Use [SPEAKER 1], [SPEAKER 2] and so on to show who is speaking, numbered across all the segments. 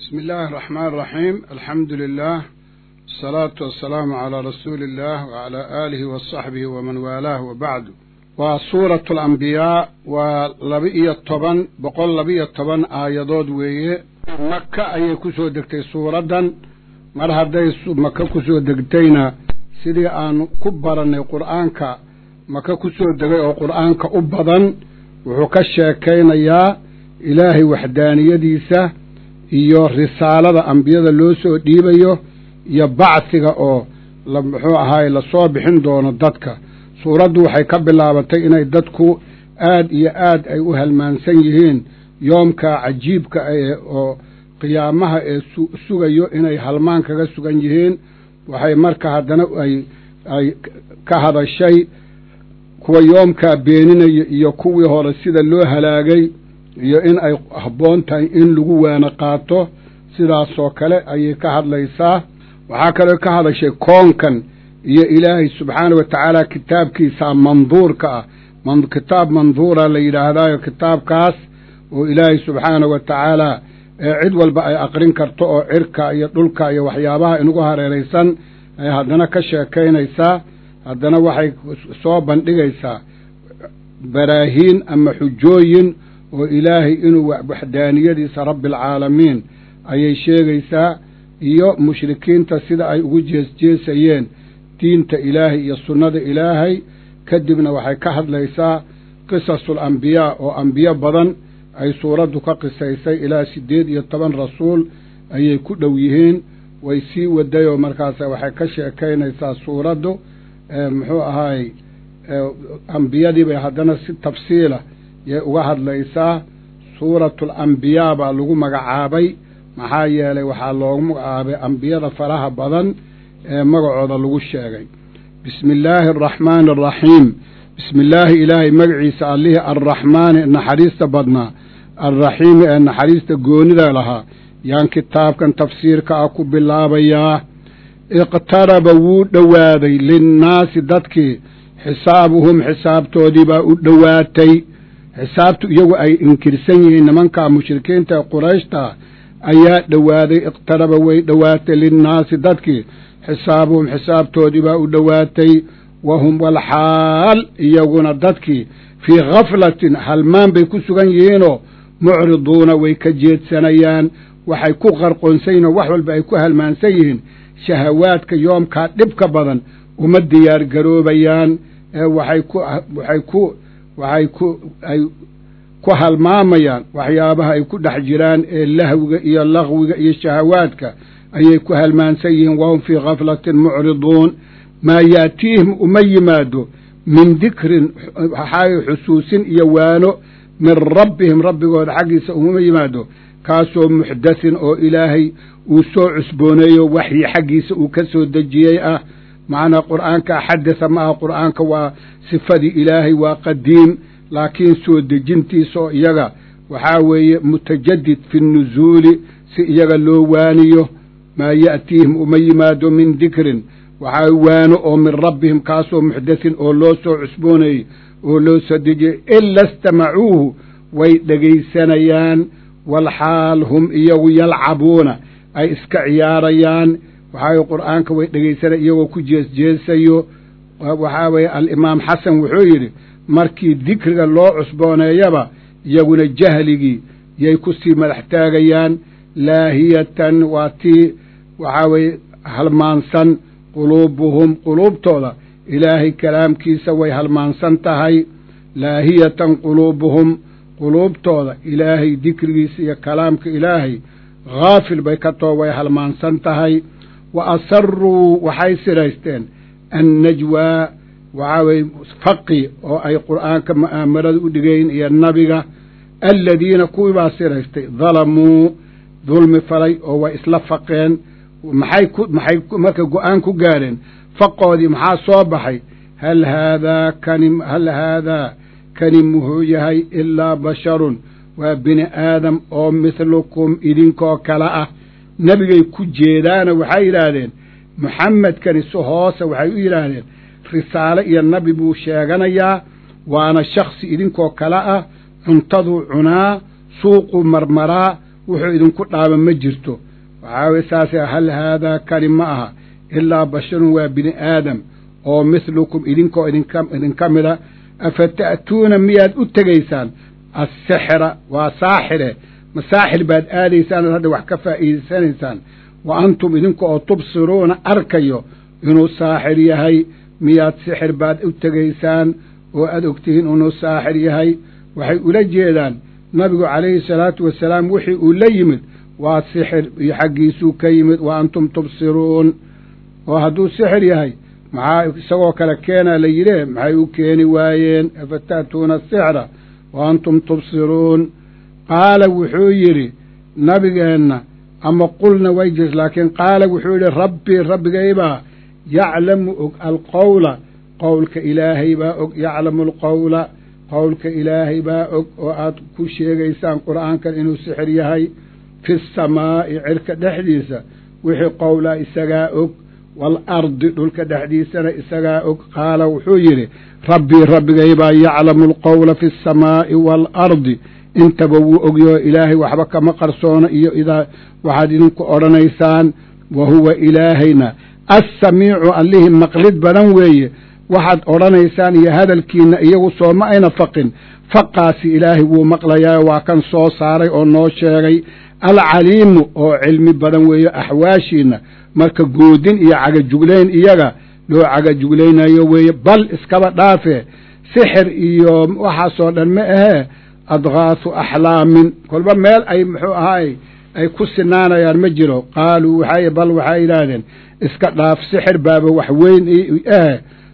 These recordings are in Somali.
[SPEAKER 1] بسم الله الرحمن الرحيم الحمد لله الصلاة والسلام على رسول الله وعلى آله وصحبه ومن والاه وبعد وسورة الأنبياء ولبئي الطبن بقول لبئي الطبن آيادود ويه مكة أي كسو دكتي سورة mar hadday maka ku soo degtayna sidii aan ku barannay qur'aanka maka ku soo degay oo qur'aanka u badan wuxuu ka sheekaynayaa ilaahay waxdaaniyadiisa iyo risaalada ambiyada loo soo dhiibayo iyo bacsiga oo muxuu ahaay lasoo bixin doono dadka suuraddu waxay ka bilaabatay inay dadku aad iyo aad ay u halmaansan yihiin yoomka cajiibka oo qiyaamaha ee sugayo inay halmaan kaga sugan yihiin waxay marka haddana ay ay ka hadashay kuwa yoomkaa beeninaya iyo kuwii hore sida loo halaagay iyo in ay habboon tahay in lagu waana qaato sidaasoo kale ayay ka hadlaysaa waxaa kaloo ka hadashay koonkan iyo ilaahay subxaanah wa tacaala kitaabkiisa manduurka ah kitaab manduura la yidhaahdaayo kitaabkaas oo ilaahay subxaanah wa tacaala ee cid walba ay aqrin karto oo cirka iyo dhulka iyo waxyaabaha inugu hareeraysan ay haddana ka sheekaynaysaa haddana waxay soo bandhigaysaa baraahiin ama xujooyin oo ilaahay inuu waxdaaniyadiisa rabbialcaalamiin ayay sheegaysaa iyo mushrikiinta sida ay ugu jeesjeesayeen diinta ilaahay iyo sunnada ilaahay kadibna waxay ka hadlaysaa qisasul ambiyaa oo ambiyo badan ay suuraddu ka qisaysay ilaa siddeed iyo toban rasuul ayay ku dhow yihiin way sii wadayoo markaas waxay ka sheekaynaysaa suuraddu muxuu ahaay ambiyadii bay haddana si tafsiila yay uga hadlaysaa suuratul ambiyaa baa lagu magacaabay maxaa yeelay waxaa loogu magacaabay ambiyada faraha badan ee magacooda lagu sheegay bismi illaahi araxmaani araxiim bismi illaahi ilaahay magaciisa allihii arraxmaani naxariista badnaa alraxiimi ee naxariista goonida lahaa yaan kitaabkan tafsiirka ah ku bilaabayaa iqtaraba wuu dhowaaday linnaasi dadkii xisaabuhum xisaabtoodii baa u dhowaatay xisaabtu iyagu ay inkirsan yihiin nimankaa mushrikiinta ee qurayshta ayaa dhowaaday iqtaraba way dhowaatay linnaasi dadkii xisaabuhum xisaabtoodii baa u dhowaatay wahum walxaal iyaguna dadkii fii khaflatin halmaan bay ku sugan yihiinoo mucriduuna way ka jeedsanayaan waxay ku qarqoonsayiinoo wax walba ay ku halmaansan yihiin shahawaadka yoomkaa dhibka badan uma diyaar garoobayaan waxay ku waxay ku waxay ku ay ku halmaamayaan waxyaabaha ay ku dhex jiraan ee lahwiga iyo laqwiga iyo shahawaadka ayay ku halmaansan yihiin wahum fii khaflatin mucriduun maa yaatiihim uma yimaado min dikrin waxaay xusuusin iyo waano min rabbihim rabbigooda xaggiisa uma yimaado kaasoo muxdathin oo ilaahay uu soo cusbooneeyo waxyi xaggiisa uu ka soo dejiyey ah macnaa qur'aanka xaddatha ma aha qur'aanka waa sifadii ilaahay waa qadiim laakiin soo dejintiisa oo iyaga waxaa weeye mutajadid fi nnusuuli si iyaga loo waaniyo maa ya'tiihim uma yimaado min dikrin waxaa waano oo min rabbihim kaasoo muxdathin oo loo soo cusbooneeyey oo loo soo dejiyey ila istamacuuhu way dhegaysanayaan walxaal hum iyagu yalcabuuna ay iska ciyaarayaan waxaa qur'aanka way dhegaysanaya iyagoo ku jeesjeesayo waxaa weeye alimaam xasan wuxuu yidhi markii dikriga loo cusbooneeyaba iyaguna jahligii yay ku sii madax taagayaan laahiyatan waa tii waxaa weeye halmaansan quluubuhum quluubtooda ilaahay kalaamkiisa way halmaansan tahay laahiyatan quluubuhum quluubtooda ilaahay dikrigiisa iyo kalaamka ilaahay haafil bay ka too way halmaansan tahay wa asaruu waxay siraysteen annajwaa waxaa weye faqi oo ay qur'aanka mu'aamarada u dhigayn iyo nabiga aladiina kuwii baa siraystay dalamuu dulmi falay oo way isla faqeen maxay ku maxay marka go-aan ku gaadheen faqoodii maxaa soo baxay hal haadaa kani hal haadaa kani muxuu yahay ilaa basharun waa bini aadam oo mithlukum idinkoo kale ah nebigay ku jeedaana waxay yidhaahdeen muxamedkani si hoose waxay u yidhaahdeen risaale iyo nabi buu sheeganayaa waana shaksi idinkoo kale ah cuntaduu cunaa suuquu marmaraa wuxuu idinku dhaaba ma jirto waxaa weye saase hal haadaa kani ma aha ilaa basharun waa bini aadam oo mithlukum idinkoo idinka idinka mida afa ta'tuuna miyaad u tegaysaan assixra waa saaxire ma saaxir baad aadaysaan ood hadda wax ka faa'iidaysanaysaan wa antum idinka oo tubsiruuna arkayo inuu saaxir yahay miyaad sixir baad u tegaysaan oo aad ogtihiin inuu saaxir yahay waxay ula jeedaan nabigu calayhi salaatu wasalaam wixii uu la yimid waa sixir iyo xaggiisuu ka yimid wa antum tubsiruun oo hadduu sixir yahay maxaa isagoo kale keenaa la yidhe maxay u keeni waayeen afa ta'tuuna asixra wa antum tubsiruun qaala wuxuu yidhi nabigeenna ama qulna way jir laakiin qaala wuxuu yidhi rabbii rabbigaybaa yaclamu og alqowla qowlka ilaahay baa og yaclamu alqowla qowlka ilaahay baa og oo aad ku sheegaysaan qur'aankan inuu sixir yahay fi samaa'i cirka dhexdiisa wixii qowlaa isagaa og waalardi dhulka dhexdiisana isagaa og qaala wuxuu yidhi rabbii rabbigaybaa yaclamu alqowla fi asamaa'i waalardi intaba wuu ogyaho ilaahay waxba kama qarsoono iyo idaa waxaad idinku odhanaysaan wa huwa ilaahayna assamiicu allihii maqlid badan weeye waxaad odhanaysaan iyo hadalkiinna iyagu sooma ayna faqin faqaasi ilaahay wuu maqlayaa waa kan soo saaray oo noo sheegay alcaliimu oo cilmi badan weeye axwaashiinna marka goodin iyo cagajuglayn iyaga loo cagajuglaynayo weeye bal iskaba dhaafe sixir iyo waxaasoo dhan ma ahee adgaasu axlaamin kolba meel ay muxuu ahaay ay ku sinaanayaan ma jiro qaaluu waxay bal waxay yidhaahdeen iska dhaaf sixir baaba wax weyn ahe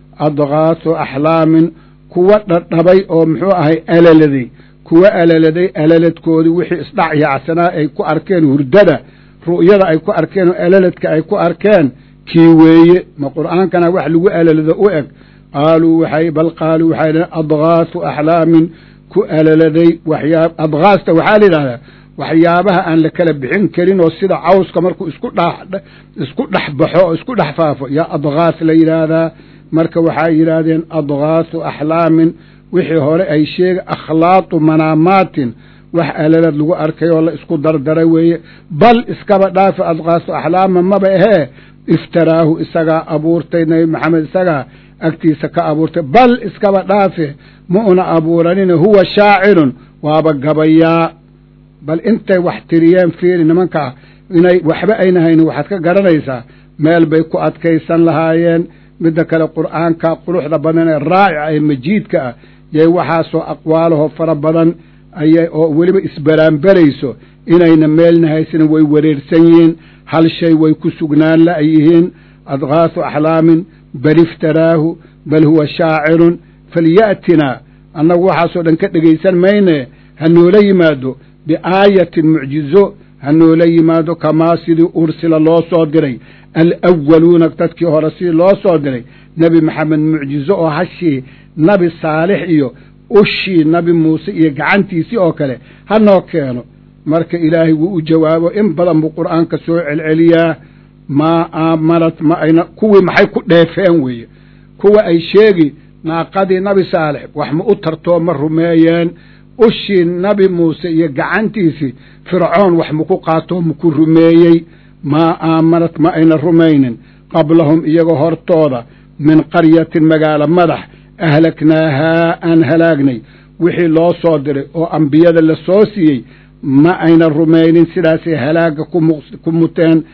[SPEAKER 1] adgaasu axlaamin kuwa dhadhabay oo muxuu ahay alaladay kuwa alaladay alaladkoodii wixii isdhac yaacsanaa ay ku arkeen hurdada ru'yada ay ku arkeen oo alaladka ay ku arkeen kii weeye ma qur'aankana wax lagu alalado u eg qaaluu waxay bal qaaluu waxay dhaheen adgaasu axlaamin ku alaladay waxyaa adgaasta waxaa la yidhahdaa waxyaabaha aan la kala bixin karin oo sida cawska markuu isku dh isku dhex baxo oo isku dhex faafo yaa adgaas la yidhaahdaa marka waxay yidhaahdeen adgaasu axlaamin wixii hore ay sheega akhlaaqu manaamaatin wax alalad lagu arkay oo la isku dardaray weeye bal iskaba dhaafa adqaasu axlaama maba ahee iftaraahu isagaa abuurtay nebi maxamed isagaa agtiisa ka abuurtay bal iskaba dhaafe ma una abuuranina huwa shaacirun waaba gabayaa bal intay wax tiriyeen fiiri nimankaa inay waxba ayna haynin waxaad ka garanaysaa meel bay ku adkaysan lahaayeen midda kale qur'aanka quruxda badan ee raacica ee majiidka ah yay waxaasoo aqwaalaho fara badan ayay oo weliba isbaraanbarayso inayna meelna haysanin way wareersan yihiin hal shay way ku sugnaan la'yihiin adgaasu axlaamin bal iftaraahu bal huwa shaacirun falya'tinaa annagu waxaasoo dhan ka dhegaysan mayne ha noola yimaado biaayatin mucjizo ha noola yimaado kamaa sidii ursila loo soo diray alwaluuna dadkii hore sidii loo soo diray nebi maxamed mucjizo oo hashii nabi saalix iyo ushii nabi muuse iyo gacantiisii oo kale ha noo keeno marka ilaahay wuu u jawaabo in badan buu qur'aanka soo celceliyaa maa aamanat ma ayna kuwii maxay ku dheefeen weeye kuwa ay sheegi naaqadii nabi saalix wax ma u tartoo ma rumeeyeen ushii nabi muuse iyo gacantiisii fircoon wax maku qaatoo maku rumeeyey maa aamanat ma ayna rumaynin qablahum iyaga hortooda min qaryatin magaalo madax ahlaknaahaa aan halaagnay wixii loo soo diray oo ambiyada la soo siiyey ma ayna rumaynin sidaasay halaagga ku muteen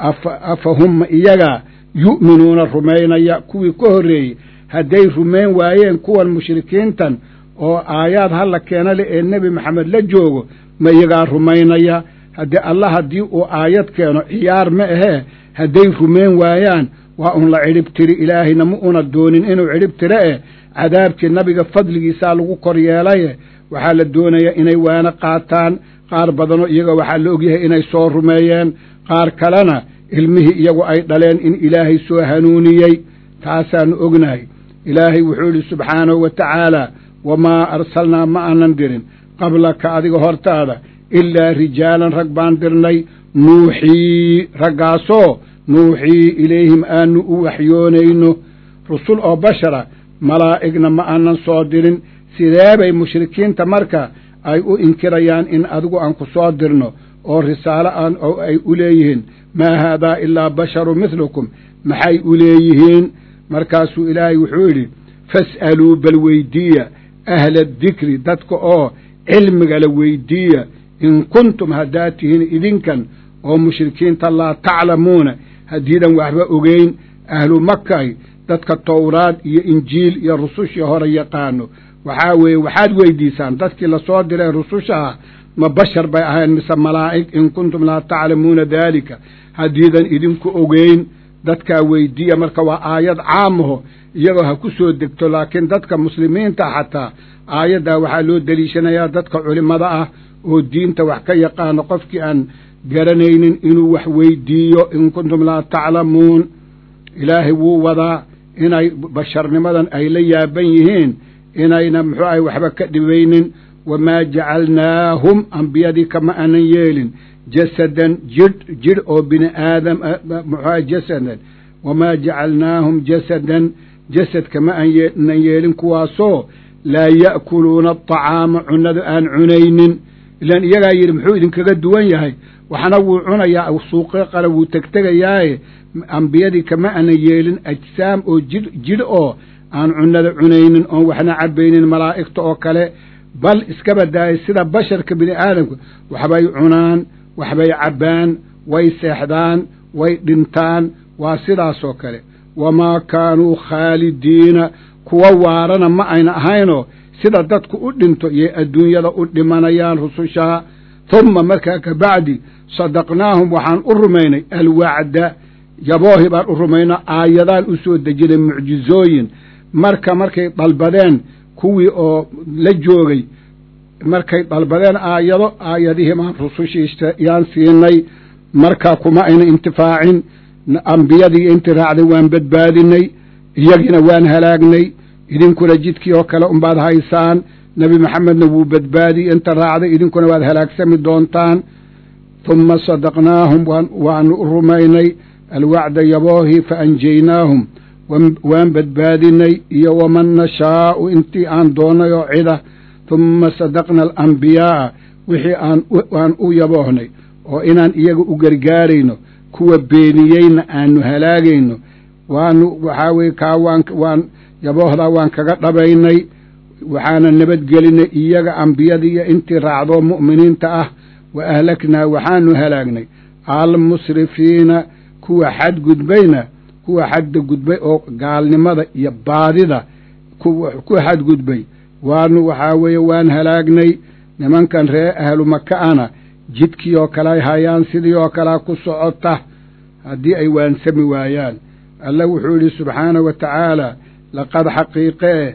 [SPEAKER 1] afa humma iyagaa yu'minuuna rumaynaya kuwii ka horreeyey hadday rumayn waayeen kuwan mushrikiintan oo aayaad halla keena leh ee nebi maxamed la joogo ma iyagaa rumaynaya haddii allah haddii uu aayad keeno ciyaar ma ahee hadday rumayn waayaan waa un la cidhib tiri ilaahayna ma una doonin inuu cidhib tiro eh cadaabkii nabiga fadligiisaa lagu kor yeelaye waxaa la doonayaa inay waana qaataan qaar badanoo iyaga waxaa la ogyahay inay soo rumeeyeen qaar kalena ilmihii iyagu ay dhaleen in ilaahay soo hanuuniyey taasaannu ognahay ilaahay wuxuu yidhi subxaanahu wa tacaala wamaa arsalnaa ma aanan dirin qablaka adiga hortaada ilaa rijaalan rag baan dirnay nuuxii raggaasoo nuuxii ilayhim aanu u waxyoonayno rusul oo bashara malaa'igna ma aanan soo dirin sidee bay mushrikiinta marka ay u inkirayaan in adigu aan ku soo dirno oo risaalo aan oo ay u leeyihiin maa haadaa ilaa basharu mithlukum maxay u leeyihiin markaasuu ilaahay wuxuu yidhi fas'aluu bal weydiiya ahla adikri dadka oo cilmiga la weydiiya in kuntum haddaad tihiin idinkan oo mushrikiinta laa taclamuuna haddiidan waxba ogeyn ahlu makay dadka towraad iyo injiil iyo rusushii hore yaqaano waxaa weeye waxaad weydiisaan dadkii lasoo diray rususha ah ma bashar bay ahayn mise malaa'ig in kuntum laa taclamuuna daalika haddiidan idinku ogeyn dadkaa weydiiya marka waa aayad caamaho iyagoo ha ku soo degto laakiin dadka muslimiinta xataa aayaddaa waxaa loo deliishanayaa dadka culimmada ah oo diinta wax ka yaqaano qofkii aan garanaynin inuu wax weydiiyo in kuntum laa taclamuun ilaahay wuu wadaa inay basharnimadan ay la yaaban yihiin inayna muxuu ahay waxba ka dhibaynin wamaa jacalnaahum ambiyadii kama aanan yeelin jasadan jidh jidh oo bini aadam muxuaha jasadan wamaa jacalnaahum jasadan jasad kama aanan yeelin kuwaasoo laa ya'kuluuna aطacaama cunnada aan cunaynin ilaan iyagaa yidhi muxuu idinkaga duwan yahay waxna wuu cunayaa suuqyo qale wuu tegtegayaaye ambiyadii kama aanan yeelin ajsaam oo jidh jidh oo aan cunnada cunaynin oon waxna cabaynin malaa'igta oo kale bal iskaba daayay sida basharka bini aadamka waxbay cunaan waxbay cabbaan way seexdaan way dhintaan waa sidaasoo kale wamaa kaanuu khaalidiina kuwa waarana ma ayna ahaynoo sida dadku u dhinto yay adduunyada u dhimanayaan rusushaa humma markaa ka bacdi sadaqnaahum waxaan u rumaynay alwacda yaboohi baan u rumaynaa aayadaan u soo dejinay mucjizooyin marka markay dalbadeen kuwii oo la joogay markay dalbadeen aayado aayadihii maan rusushiisa yaan siinay markaa kuma ayna intifaacin ambiyadii intii raacday waan badbaadinay iyagiina waan halaagnay idinkuna jidkii oo kale unbaad haysaan nebi maxamedna wuu badbaadiyey inta raacday idinkuna waad halaagsami doontaan humma sadaqnaahum waanu u rumaynay alwacda yaboohi fa anjaynaahum waan badbaadinay iyo waman nashaa'u intii aan doonnay oo cida humma sadaqna alambiyaaa wixii aan u yaboohnay oo inaan iyaga u gargaarayno kuwa beeniyeyna aanu halaagayno waanu waxaa weye kaa waan waan yaboohdaa waan kaga dhabaynay waxaana nabadgelinay iyaga ambiyadii iyo intii raacdoo mu'miniinta ah wa ahlaknaa waxaanu halaagnay almusrifiina kuwa xadgudbayna kuwa xadda gudbay oo gaalnimada iyo baadida ku xadgudbay waanu waxaa weeye waan halaagnay nimankan ree ahlu maka ana jidkii oo kale ay hayaan sidii oo kalea ku socota haddii ay waansami waayaan alla wuxuu yidhi subxaanahu wa tacaala laqad xaqiiqee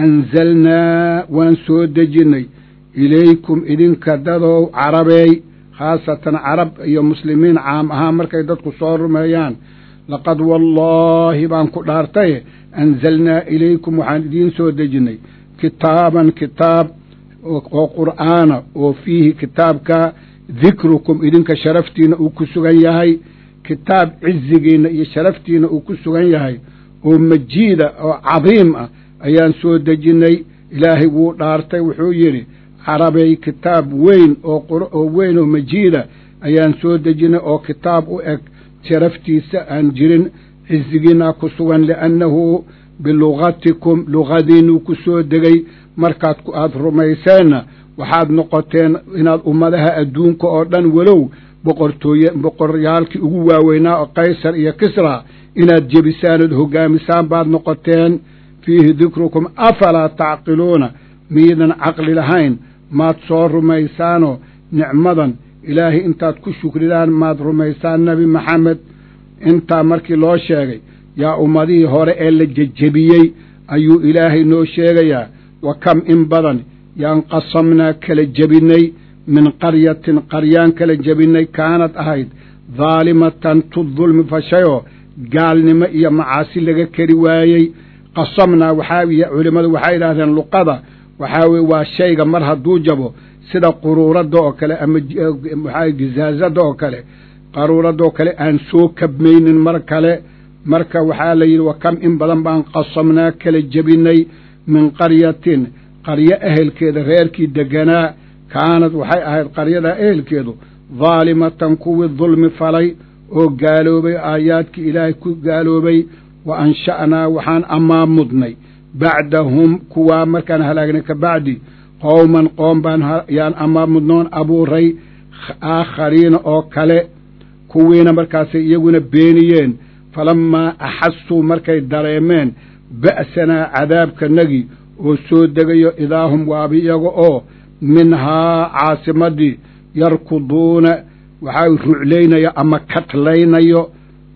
[SPEAKER 1] anzalnaa waan soo dejinnay ilaykum idinka dadow carabeey khaasatan carab iyo muslimiin caam ahaan markay dadku soo rumeeyaan laqad wallaahi baan ku dhaartaye anzalnaa ilaykum waxaan idiin soo dejinnay kitaaban kitaab oo qur'aana oo fiihi kitaabka dikrukum idinka sharaftiina uu ku sugan yahay kitaab cizigiinna iyo sharaftiina uu ku sugan yahay oo majiida oo cadiim ah ayaan soo dejinnay ilaahay wuu dhaartay wuxuu yidhi carabay kitaab weyn oo weyn oo majiida ayaan soo dejinnay oo kitaab u eg sharaftiisa aan jirin cizigiinaa ku sugan liannahu bilugatikum lugadiinuu ku soo degay markaad aada rumayseenna waxaad noqoteen inaad ummadaha adduunka oo dhan walow boqortooye boqoryaalkii ugu waaweynaa oo kaysar iyo kisra inaad jebisaan ood hoggaamisaan baad noqoteen fiihi dikrukum afalaa tacqiluuna miidan caqli lahayn maad soo rumaysaanoo nicmadan ilaahay intaad ku shukridaan maad rumaysaan nebi maxamed intaa markii loo sheegay yaa ummadihii hore ee la jejebiyey ayuu ilaahay noo sheegayaa wa kam in badan yaan qasamnaa kala jebinnay min qaryatin qaryaan kala jebinnay kaanad ahayd daalimatan tu dulmi fashayoo gaalnimo iyo macaasi laga keri waayey qasamnaa waxaa culimmadu waxay yidhaahdeen luqada waxaa weye waa shayga mar hadduu jabo sida quruuradda oo kale ama maxaa gizaazadda oo kale qaruuradda oo kale aan soo kabmaynin mar kale marka waxaa la yidhi wa kam in badan baan qasamnaa kala jebinnay min qaryatin qaryo ehelkeeda reerkii deganaa kaanad waxay ahayd qaryadaa ehelkeedu daalimatan kuwii dulmi falay oo gaaloobay aayaadkii ilaahay ku gaaloobay wa ansha'naa waxaan ammaamudnay bacdahum kuwaa markaan halaagnay ka bacdi qowman qoom baan yaan ammaamudnoon abuuray aakhariina oo kale kuwiina markaasay iyaguna beeniyeen falammaa axasuu markay dareemeen ba'sanaa cadaabkanagii oo soo degayo idaahum waaba iyaga oo minhaa caasimadii yarkuduuna waxaa ruclaynayo ama katlaynayo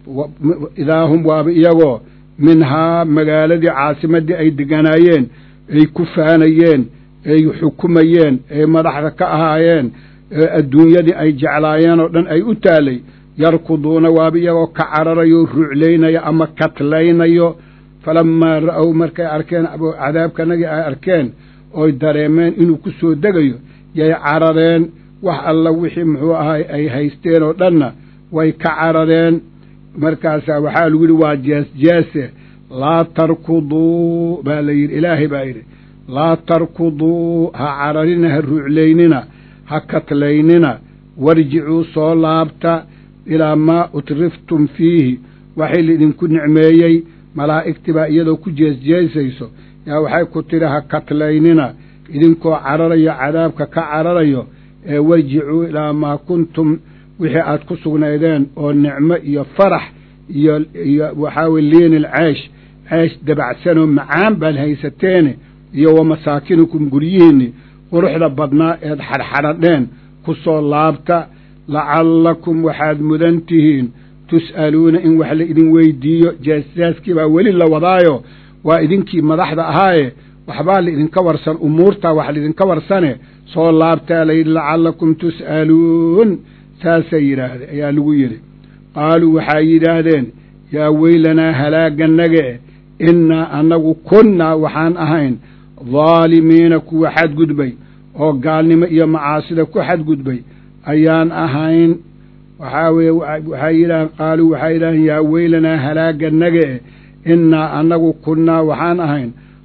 [SPEAKER 1] idaahum waaba iyagoo minhaa magaaladii caasimadii ay deganaayeen ay ku faanayeen ay xukumayeen ay madaxda ka ahaayeen adduunyadii ay jeclaayeen oo dhan ay u taalay yarkuduuna waaba iyagoo ka cararayo ruclaynayo ama katlaynayo falammaa ra'ow markay arkeen cadaabkanagii ay arkeen oy dareemeen inuu ku soo degayo yay carareen wax alla wixii muxuu ahay ay haysteen oo dhanna way ka carareen markaasaa waxaa lagu yidhi waa jeesjeese laa tarkuduu baa la yidhi ilaahay baa yidhi laa tarkuduu ha cararina ha ruuclaynina ha katlaynina warjicuu soo laabta ilaa maa utriftum fiihi waxay laidinku nicmeeyey malaa'igtii baa iyadoo ku jeesjeesayso yaa waxay ku tidhi ha katlaynina idinkoo cararayo cadaabka ka cararayo ee warjicuu ilaa maa kuntum wixii aad ku sugnaydeen oo nicmo iyo farax iyo iyo waxaa weye liinil ceesh ceesh dabacsanoo macaan baad haysateene iyo wa masaakinukum guryihiinni quruxda badnaa eed xadhxadhadheen ku soo laabta lacallakum waxaad mudan tihiin tus'aluuna in wax la idin weydiiyo jaasjaaskii baa weli la wadaayo waa idinkii madaxda ahaaye waxbaa laidinka warsan umuurtaa wax laidinka warsane soo laabtaa layidhi lacallakum tus'aluun saasay yidhaahdeen ayaa lagu yidhi qaaluu waxay yidhaahdeen yaa weylanaa halaagannage innaa annagu kunnaa waxaan ahayn daalimiina kuwa xadgudbay oo gaalnimo iyo macaasida ku xadgudbay ayaan ahayn waxaa weeye waxay yidhaaheen qaaluu waxay yidhaaheen yaa weylanaa halaagannage innaa annagu kunnaa waxaan ahayn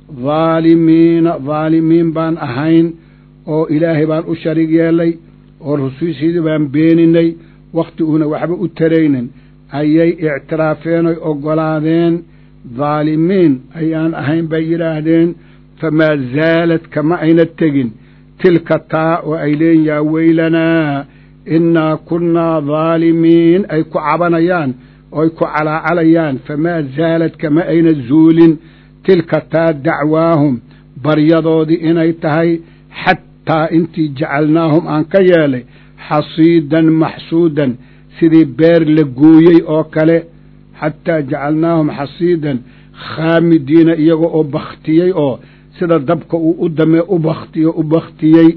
[SPEAKER 1] daalimiina daalimiin baan ahayn oo ilaahay baan u sharig yeelay oo rusushiidii baan beeninay wakhti uuna waxba u taraynin ayay ictiraafeen oy oggolaadeen daalimiin ayaan ahayn bay yidhaahdeen famaa zaalad kama ayna tegin tilka taa oo ay leeyiin yaa weylanaa innaa kunnaa daalimiin ay ku cabanayaan ooy ku calaacalayaan famaa zaalad kama ayna zuulin tilka taa dacwaahum baryadoodii inay tahay xataa intii jacalnaahum aan ka yeelay xasiidan maxsuudan sidii beer la gooyey oo kale xataa jacalnaahum xasiidan khaamidiina iyaga oo bakhtiyey oo sida dabka uu u damee u bakhtiyo u bakhtiyey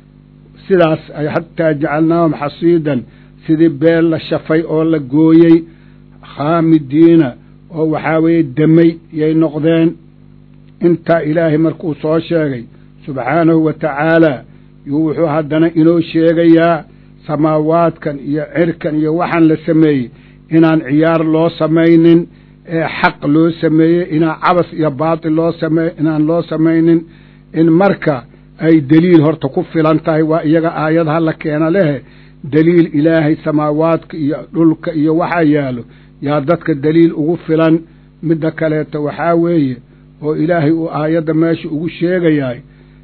[SPEAKER 1] sidaas ay xataa jacalnaahum xasiidan sidii beer la shafay oo la gooyey khaamidiina oo waxaa weeye damay yay noqdeen intaa ilaahay markuu soo sheegay subxaanahu wa tacaalaa yuu wuxuu haddana inoo sheegayaa samaawaadkan iyo cirkan iyo waxaan la sameeyey inaan ciyaar loo samaynin ee xaq loo sameeyey inaan cabas iyo baatil loo same inaan loo samaynin in marka ay deliil horta ku filan tahay waa iyaga aayadaha la keena lehe deliil ilaahay samaawaadka iyo dhulka iyo waxaa yaalo yaa dadka deliil ugu filan midda kaleeto waxaa weeye oo ilaahay uu aayadda meesha ugu sheegayahay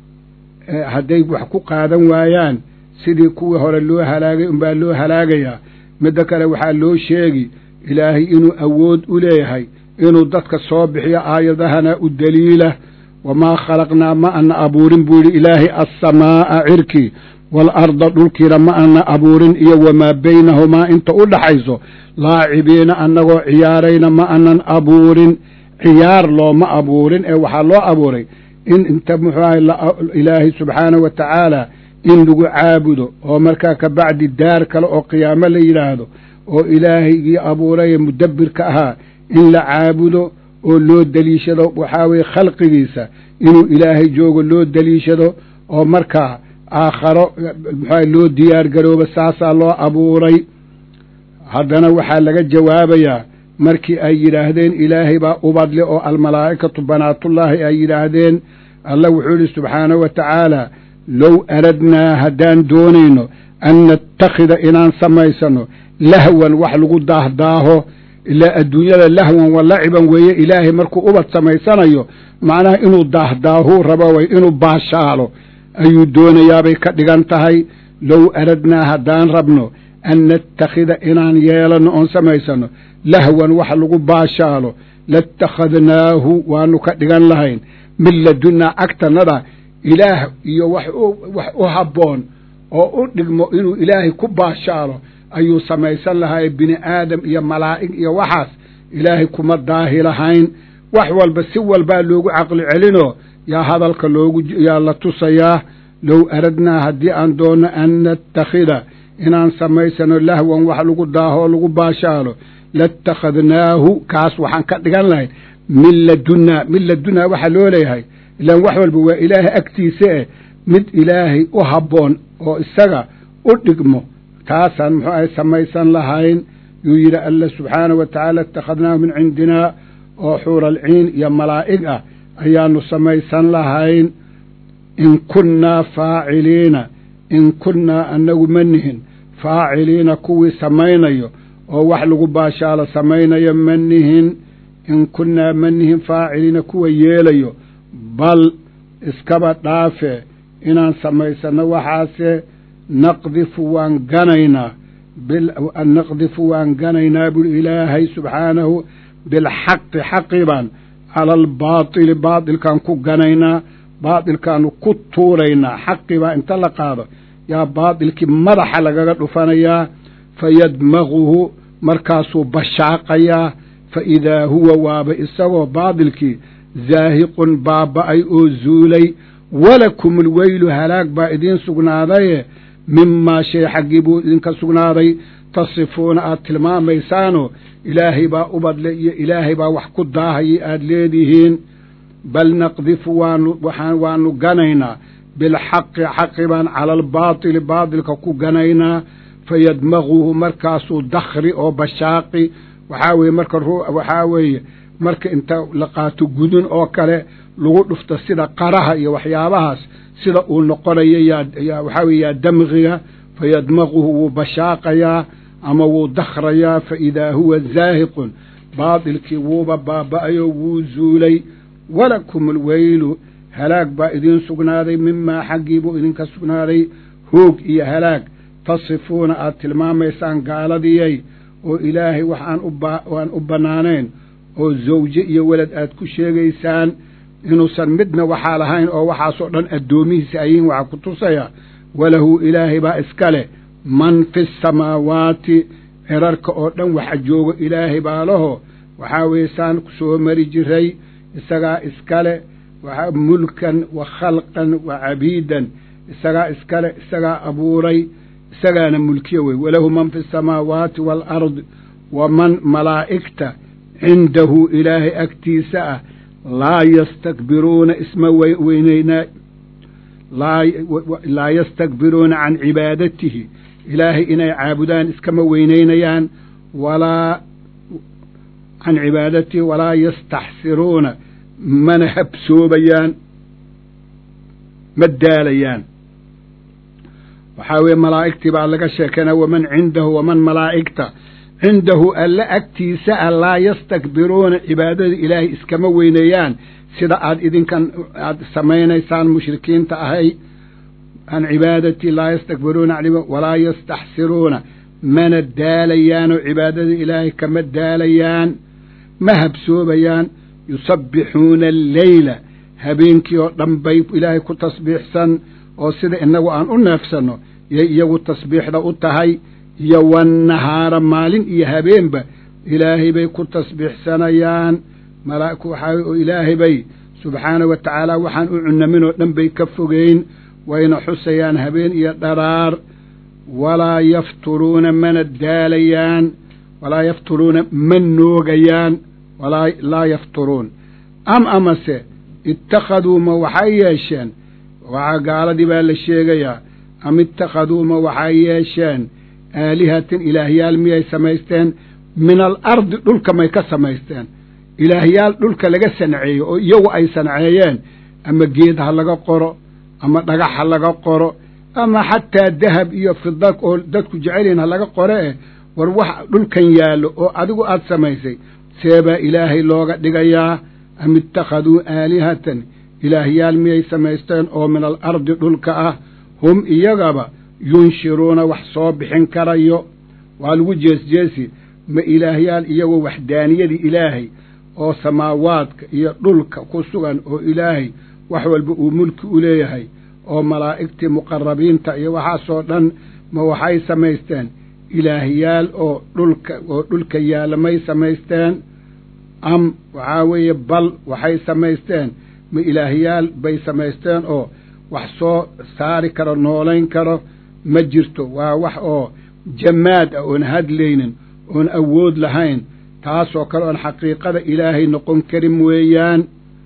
[SPEAKER 1] hadday wax ku qaadan waayaan sidii kuwii hore loo halaagay unbaa loo halaagayaa midda kale waxaa loo sheegi ilaahay inuu awood u leeyahay inuu dadka soo bixiyo aayadahana u deliila wamaa khalaqnaa ma ana abuurin buu yidhi ilaahay assamaa'a cirkii waalarda dhulkiina ma ana abuurin iyo wamaa baynahumaa inta u dhaxayso laacibiina annagoo ciyaarayna ma anan abuurin ciyaar looma abuurin ee waxaa loo abuuray in inta muxuu ahay ilaahay subxaanahu wa tacaala in lagu caabudo oo markaa ka bacdi daar kale oo qiyaamo la yidhaahdo oo ilaahaygii abuuraye mudabbirka ahaa in la caabudo oo loo deliishado waxaa weeye khalqigiisa inuu ilaahay joogo loo deliishado oo markaa aakharo muxuaha loo diyaar garooba saasaa loo abuuray haddana waxaa laga jawaabayaa markii ay yidhaahdeen ilaahay baa ubadle oo almalaa'ikatu banaatullaahi ay yidhaahdeen allah wuxuu yidhi subxaanahu wa tacaala low aradnaa haddaan doonayno an nattakhida inaan samaysano lahwan wax lagu daahdaaho ilaa adduunyada lahwan wa laciban weeye ilaahay markuu ubad samaysanayo macnaha inuu daahdaahuu rabo way inuu baashaalo ayuu doonayaabay ka dhigan tahay low aradnaa haddaan rabno an nattakhida inaan yeelanno oon samaysano lahwan wax lagu baashaalo latakhadnaahu waanu ka dhigan lahayn min ladunnaa agtannada ilaah iyo wax u habboon oo u dhigmo inuu ilaahay ku baashaalo ayuu samaysan lahaa bini aadam iyo malaa'ig iyo waxaas ilaahay kuma daahi lahayn wax walba si walbaa loogu caqli celinoo yaa hadalka loogu yaa la tusayaa low aradnaa haddii aan doonno an nattakhida inaan samaysano lahwan wax lagu daaho lagu baashaalo latakhadnaahu kaas waxaan ka dhigan lahayn min ladunnaa min ladunnaa waxaa loo leeyahay ilaan wax walba waa ilaahay agtiisa eh mid ilaahay u habboon oo isaga u dhigmo taasaan muxuu ahay samaysan lahayn yuu yidhi alla subxaanahu wa tacaala ittakhadnaahu min cindinaa oo xuuralciin iyo malaa'ig ah ayaanu samaysan lahayn in kunnaa faaciliina in kunnaa annagu ma nihin faaciliina kuwii samaynayo oo wax lagu baashaalo samaynayo ma nihin in kunnaa ma nihin faaciliina kuwa yeelayo bal iskaba dhaafe inaan samaysanno waxaase naqdifu waan ganaynaa naqdifu waan ganaynaa bui ilaahay subxaanahu bilxaqi xaqi baan cala albaatili baatilkaan ku ganaynaa baatilkaanu ku tuuraynaa xaqi baa inta la qaado yaa baatilkii madaxa lagaga dhufanayaa fayadmaguhu markaasuu bashaaqayaa fa idaa huwa waaba isagoo baatilkii zaahiqun baaba'ay oo zuulay walakum alweylu halaag baa idiin sugnaadaye mimaa shay xaggii buu idinka sugnaaday tasifuuna aad tilmaamaysaanoo ilaahay baa ubadle iyo ilaahay baa wax ku daahayay aad leedihiin bal naqdifu waanu waxaan waanu ganaynaa bilxaqi xaqi baan cala albaatili baatilka ku ganaynaa fayadmaguhu markaasuu dakhri oo bashaaqi waxaa weeye marka waxaa weeye marka inta la qaato gudun oo kale lagu dhufto sida qaraha iyo waxyaabahaas sida uu noqonayo yaa waxaa weye yaa damqiga fayadmaquhu wuu bashaaqayaa ama wuu dakhrayaa fa idaa huwa zaahiqun baatilkii wuuba baaba'ayoo wuu zuulay walakum alweylu halaag baa idiin sugnaaday mimaa xaggii buu idinka sugnaaday hoog iyo halaag tasifuuna aad tilmaamaysaan gaaladiyay oo ilaahay wax aan u bannaanayn oo zawje iyo welad aad ku sheegaysaan inuusan midna waxaa lahayn oo waxaasoo dhan addoomihiisa ayihin waxaa ku tusaya walahu ilaahay baa iska leh man fi samaawaati cirarka oo dhan waxa joogo ilaahay baa laho waxaa weeye saan ku soo mari jiray isagaa iskale waxaa mulkan wa khalqan wa cabiidan isagaa iskale isagaa abuuray isagaana mulkiya wey walahu man fi samaawaati waalardi wa man malaa'igta cindahu ilaahay agtiisa ah laa yastakbiruuna isma weyneynaa laa yastakbiruuna can cibaadatihi ilaahay inay caabudaan iskama weyneynayaan walaa can cibaadatihi walaa yastaxsiruuna mana habsoobayaan ma daalayaan waxaa weeye malaa'igtii baa laga sheekana waman cindahu waman malaa'igta cindahu alle agtiisa ah laa yastakbiruuna cibaadada ilaahay iskama weyneeyaan sida aad idinkan aad samaynaysaan mushrikiinta ahay can cibaadatii laa yastakbiruuna walaa yastaxsiruuna mana daalayaanoo cibaadada ilaahay kama daalayaan ma habsoobayaan yusabbixuuna alleyla habeenkii oo dhan bay ilaahay ku tasbiixsan oo sida inagu aan u neefsanno yay iyagu tasbiixda u tahay iyo wannahaara maalin iyo habeenba ilaahay bay ku tasbiixsanayaan malaa'igku waxaa oo ilaahay bay subxaanahu wa tacaala waxaan u cunaminoo dhan bay ka fogeyn wayna xusayaan habeen iyo dharaar walaa yafturuuna mana daalayaan walaa yafturuuna ma noogayaan walaa laa yafturuun am amase ittakhaduu ma waxay yeesheen waxaa gaaladii baa la sheegayaa am ittakhaduu ma waxay yeesheen aalihatin ilaahyaal miyay samaysteen min al ardi dhulka may ka samaysteen ilaahyaal dhulka laga sanceeyo oo iyagu ay sanceeyeen ama geed ha laga qoro ama dhagax ha laga qoro ama xataa dahab iyo fida oo dadku jecelyihin ha laga qore eh war wax dhulkan yaallo oo adigu aad samaysay seebaa ilaahay looga dhigayaa am ittakhaduu aalihatan ilaahyaal miyay samaysteen oo min al ardi dhulka ah hum iyagaba yunshiruuna wax soo bixin karayo waa lagu jeesjeesi ma ilaahyaal iyagoo waxdaaniyadii ilaahay oo samaawaadka iyo dhulka ku sugan oo ilaahay wax walba uu mulki u leeyahay oo malaa'igtii muqarabiinta iyo waxaasoo dhan ma waxay samaysteen ilaahyaal oo dhulka oo dhulka yaalla may samaysteen am waxaa weeye bal waxay samaysteen ma ilaahyaal bay samaysteen oo wax soo saari karo noolayn karo ma jirto waa wax oo jamaad ah oon hadlaynin oon awood lahayn taasoo kale oon xaqiiqada ilaahay noqon karin weeyaan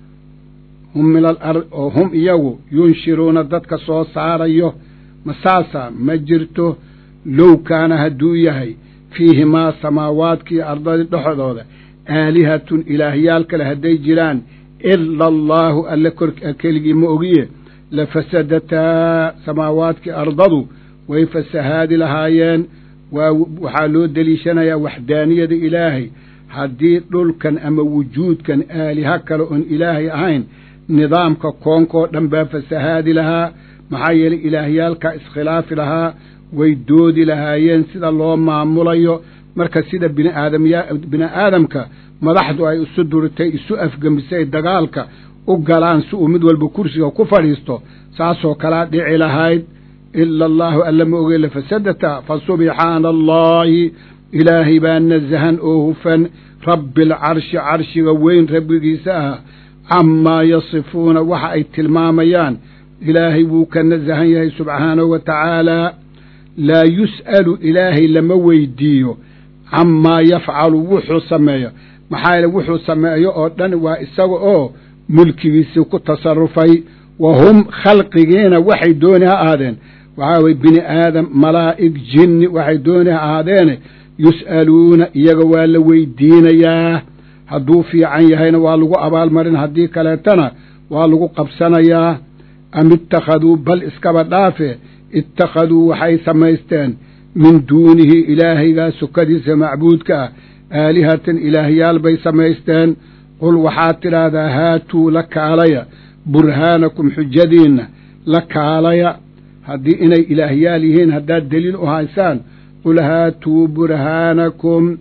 [SPEAKER 1] hum min al ard oo hum iyagu yunshiruuna dadka soo saarayo ma saasa ma jirto low kaana hadduu yahay fiihimaa samaawaadkii ardadii dhexdooda aalihatun ilaahyaal kale hadday jiraan ila allaahu alle kor keligii ma ogiye la fasadataa samaawaadkii ardadu way fasahaadi lahaayeen waa waxaa loo deliishanayaa waxdaaniyada ilaahay haddii dhulkan ama wujuudkan aaliha kale oon ilaahay ahayn nidaamka koonkoo dhan baa fasahaadi lahaa maxaa yeelay ilaahyaalkaa iskhilaafi lahaa way doodi lahaayeen sida loo maamulayo marka sida biniaadamya bini aadamka madaxdu ay isu duritay isu afgembisay dagaalka u galaan si uu mid walba kursiga ku fadhiisto saasoo kalaa dhici lahayd ila allaahu alla ma ogey lafasadata fa subxaana allaahi ilaahay baa nasahan oo hufan rabbi alcarshi carshiga weyn rabbigiisa ah camaa yasifuuna waxa ay tilmaamayaan ilaahay wuu ka nasahan yahay subxaanahu wa tacaalaa laa yus'alu ilaahay lama weydiiyo camaa yafcalu wuxuu sameeyo maxaa yeele wuxuu sameeyo oo dhan waa isaga oo mulkigiisii ku tasarufay wa hum khalqigiina waxay dooni ha ahaadeen waxaa weye bini aadam malaa'ig jinni waxay dooni ha ahaadeene yus'aluuna iyaga waa la weydiinayaa hadduu fiican yahayna waa lagu abaalmarin haddii kaleetana waa lagu qabsanayaa am ittakhaduu bal iskaba dhaafe ittakhaduu waxay samaysteen min duunihi ilaahaygaa sukadiisa macbuudka ah aalihatan ilaahyaal bay samaysteen qul waxaad tidhaahdaa haatuu la kaalaya burhaanakum xujadiinna la kaalaya haddii inay ilaahyaal yihiin haddaad deliil u haysaan qul haatuu burhaanakum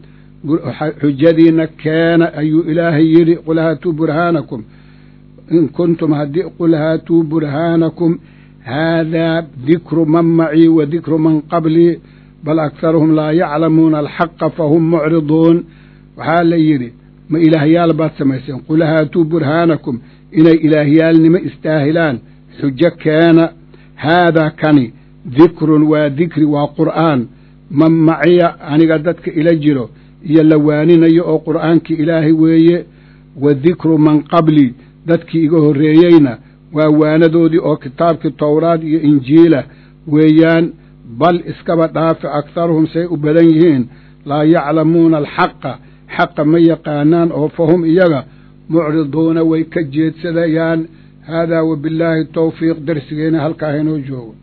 [SPEAKER 1] xujadiinna keena ayuu ilaahay yidhi qul haatuu burhaanakum in kuntum haddii qul haatuu burhaanakum haadaa dikru man macii wa dikru man qablii bal akharuhum laa yaclamuuna alxaqa fahum mucriduun waxaa la yidhi ma ilaahyaal baad samayseen qul haatuu burhaanakum inay ilaahyaalnimo istaahilaan xujo keena haadaa kani dikrun waa dikri waa qur'aan man maciya aniga dadka ila jiro iyo la waaninayo oo qur'aankii ilaahay weeye wa dikru man qablii dadkii iga horreeyeyna waa waanadoodii oo kitaabkii towraad iyo injiila weeyaan bal iskaba dhaafe akharuhum say u badan yihiin laa yaclamuuna alxaqa xaqa ma yaqaanaan oo fahum iyaga mucriduuna way ka jeedsadayaan haadaa wabillaahi towfiiq darsigeena halkaa haynoo joogo